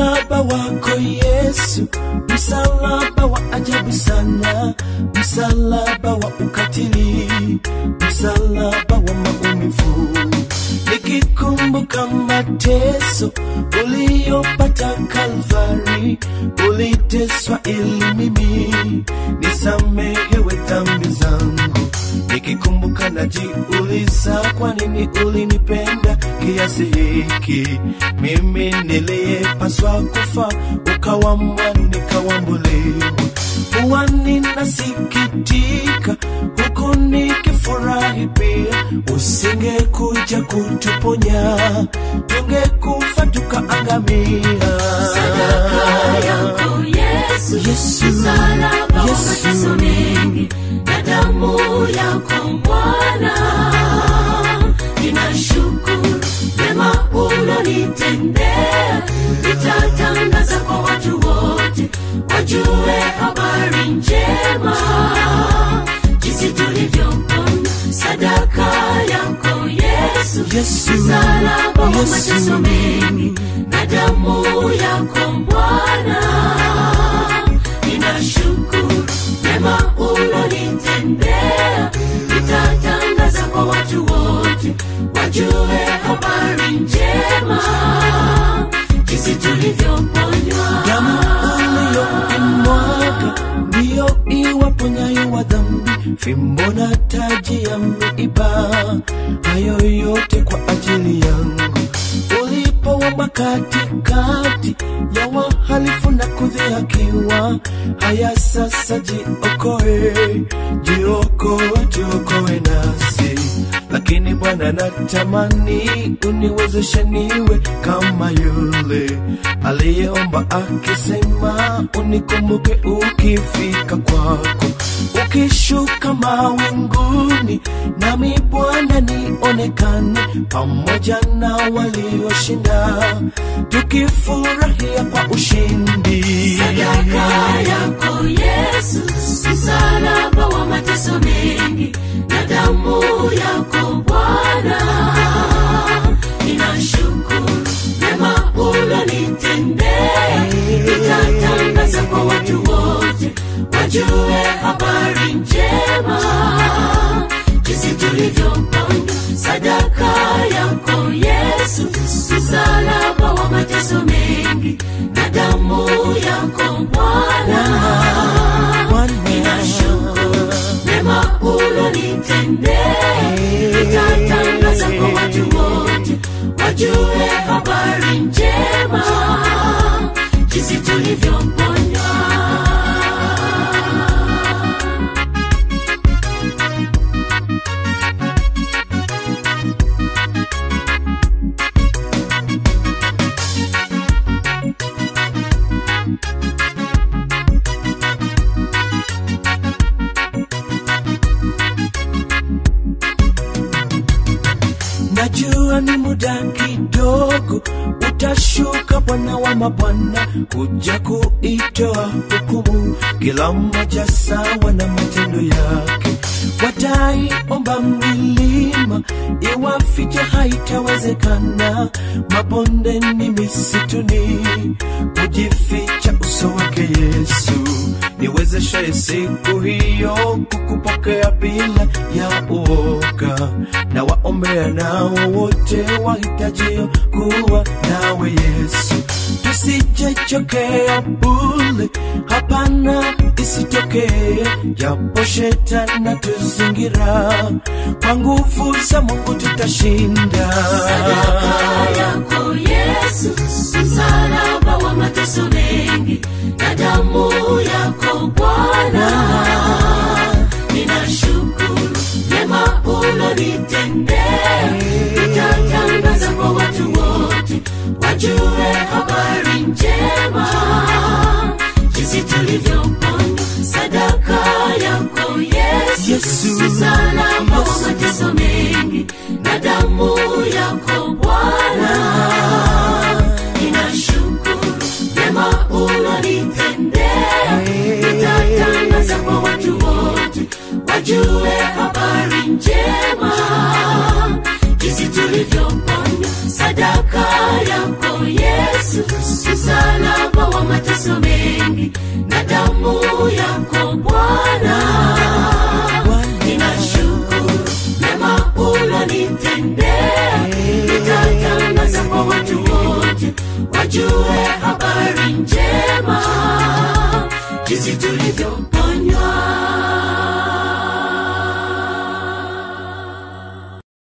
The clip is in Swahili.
Msalaba wako Yesu, msalaba wa ajabu sana, msalaba wa ukatili, msalaba wa maumivu. Nikikumbuka mateso uliyopata Kalvari, uliteswa ili mimi nisamehewe dhambi zangu. Nikikumbuka najiuliza, kwa nini ulinipenda kiasi hiki? Mimi niliyepaswa kufa, ukawa mwana nikawambuliwa. Huwa ninasikitika huku nikifurahi pia, usingekuja kutuponya, tungekufa tukaangamia. Sadaka yako Yesu, Yesu, msalaba wa Yesu. mateso mengi na damu yako Bwana, ninashukuru mema ulonitendea, nitatangaza kwa watu wote wajue habari njema, jinsi tulivyopona. Sadaka yako Yesu, Yesu, msalaba wa Yesu. mateso mengi na damu yako Bwana, ninashukuru mema ulonitendea, nitatangaza kwa watu wote wajue habari njema, jinsi tulivyoponywa. damu uliyoimwaga ndiyo iwaponyayo wa dhambi, fimbo na taji ya miiba, hayo yote kwa ajili yangu. Ulipowamba katikati ya wahalifu na kudhihakiwa, haya sasa jiokoe, jiokoe, jiokoe nasi lakini Bwana natamani uniwezeshe niwe kama yule aliyeomba akisema, unikumbuke ukifika kwako, ukishuka mawinguni, nami Bwana nionekane pamoja na walioshinda, tukifurahia kwa ushindi. Sadaka yako Yesu, msalaba wa mateso mengi na damu yako Bwana, ninashukuru mema ulonitendea, nitatangaza kwa watu wote wajue habari njema, jinsi tulivyoponywa. Sadaka yako Yesu, msalaba wa mateso mengi na damu yako Bwana, ninashukuru mema ulonitendea, nitatangaza kwa watu wote wajue habari njema, jinsi tulivyoponywa. Najua ni muda kidogo, utashuka Bwana wa mabwana, kuja kuitoa hukumu, kila mmoja sawa na matendo yake. Wataiomba milima iwafiche, haitawezekana. Mabondeni, misituni, kujificha uso wake Yesu. Niwezeshe siku hiyo kukupokea bila ya uoga, na waombea nao wote wahitajio kuwa nawe Yesu. Tusichechokea bule, hapana, isitokee japo shetani tuzingira, kwa nguvu za Mungu tutashinda. Sadaka yako Yesu, msalaba wa mateso mengi na damu yako Bwana, ninashukuru mema ulonitendea, nitatangaza kwa watu wote wajue habari njema, jinsi tulivyoponywa. Sadaka yako Yesu, Yesu, msalaba wa Yesu. mateso mengi na damu yako Bwana, ninashukuru mema ulonitendea, nitatangaza kwa watu wote wajue habari njema, jinsi tulivyoponywa. Sadaka yako Yesu, msalaba Bwana, ninashukuru mema ulonitendea. Nitatangaza kwa watu wote wajue habari njema, jinsi tulivyo